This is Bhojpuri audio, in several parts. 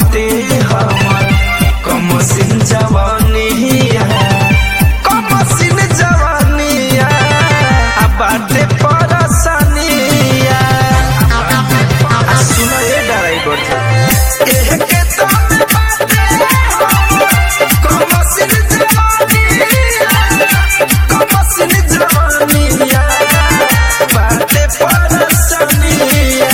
बाटे हमर कमसिन जवानिया कमसिन जवानिया आ बाटे परसनिया आ सुन ए ड्राइवर एह के तन बाटे हमर कमसिन जवानिया कमसिन जवानिया बाटे परसनिया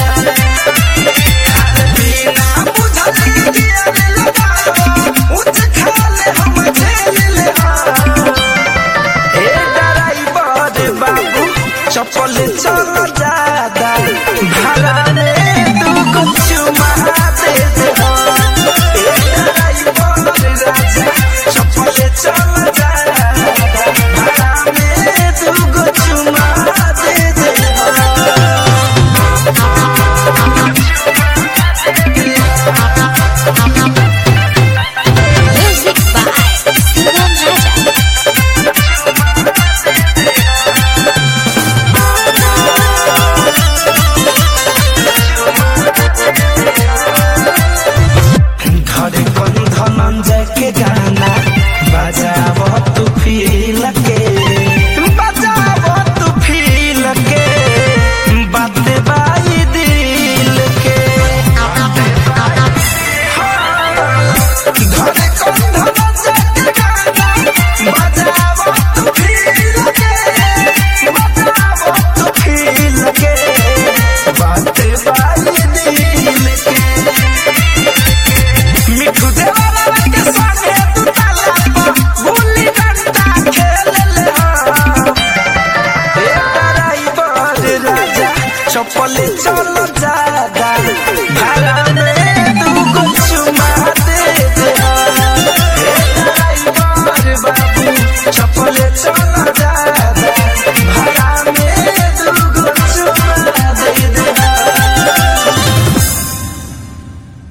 बिना बुझल गिया रे लगाओ उच खाले हम झेल ले हे ड्राइवर बाबू चप्पल चल जादा भाड़ा में तू कुछ महा दे दे हे ड्राइवर राजा चप्पल चल जादा भाड़ा में तू कुछ महा दे दे Music by Sugam Raja. घरे कौन धनंजय के गाना बजाव तू फील के बजाव तू फील के बात बाई दिल के घरे कौन धनंजय के गाना बजाव तू फील के बजाव तू फील के बात बाई दिल के मिठू देवाला के संगे तू ताला पर गुल्ली डंडा खेल ले हे ड्राइवर राजा चप्पल चल जा